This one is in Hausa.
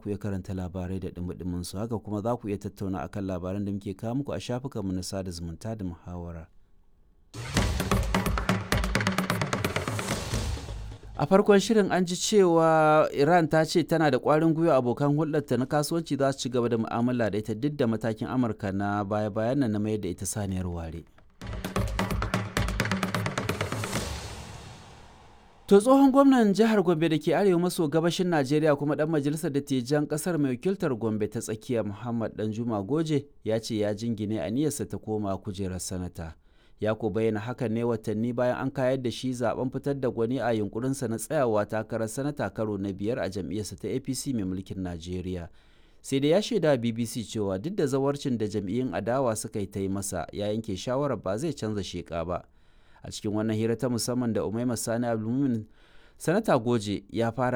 ku iya karanta labarai da dumi su haka kuma za ku iya tattauna akan labaran da muke kawo muku a shafukanmu na sada zumunta da muhawara. a farkon shirin an ji cewa iran ta ce tana da kwarin gwiwa abokan hulɗarta na kasuwanci za su ci gaba da mu'amala da ita duk da matakin amurka na baya-bayan nan na mayar da ita saniyar ware to tsohon gwamnan jihar gombe da ke arewa maso gabashin najeriya kuma dan majalisar dattijan kasar mai wakiltar gombe ta tsakiya muhammad danjuma goje ya ce ya jingine aniyarsa ta koma kujerar sanata ya ko bayyana hakan ne watanni bayan an kayar da shi zaben fitar da gwani a yunkurinsa na tsayawa takarar sanata karo na biyar a jam'iyyarsa ta apc mai mulkin najeriya sai da ya shaida bbc cewa duk da zawarcin da jam'iyyun adawa suka yi ta yi masa ya yanke shawarar ba zai canza sheka ba a cikin wannan hira ta musamman da umaima sani abdulmumin sanata goje ya fara